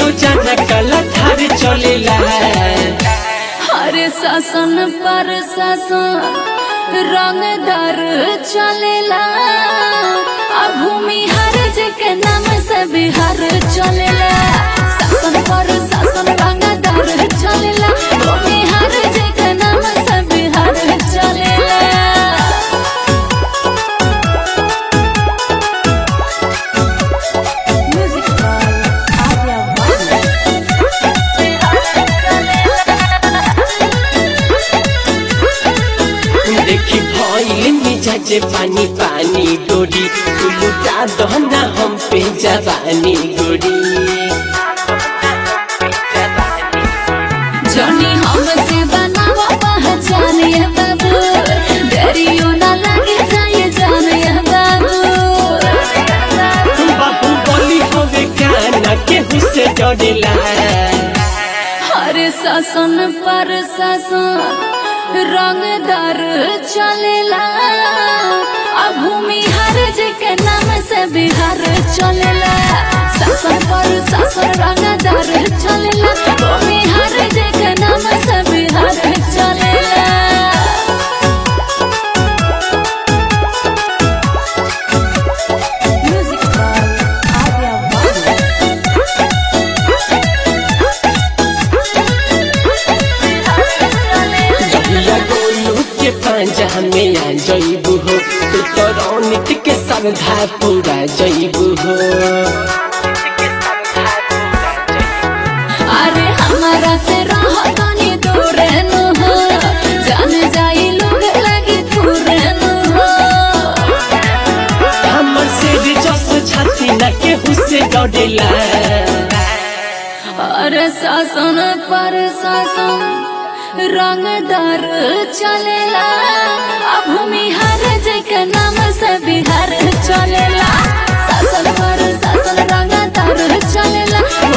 रोजाना कला थार चलेला हर शासन पर शासन रंगदार चलेला आ भूमि हर के नाम से बिहार चलेला शासन पर शासन रंगदार चलेला भूमि हर के नाम से बिहार चलेला Music by Adya Bhatt. देखी भइल मिजाज पानी पानी डोरी तू लुटा दहना हम पे जवानी गोरी जनी हमसे बनावा पहचान ये बाबू डरियो ना लगे जाए जान ये बाबू बाबू बोली होवे काना केहू से डरेला हर शासन पर शासन रंगदार चलेला आ भूमि हर के नाम से बिहार चलेला शासन पर शासन रंगदार चलेला भूमि हर के नाम से बिहार चलेला Music by Adya Bhatt. जहिया गोलू के पांजा में आ जइबू हो तू तो रौनित के श्रद्धा पूरा जइबू हो अरे हमारा से रहो तनी दूर न हो जान जाई लोग लगी दूर न हो हमर से जस छाती न केहू से डरेला अरे शासन पर शासन रंगदार चलेला आ भूमि हर के नाम से बिहार चलेला शासन पर शासन रंगदार चलेला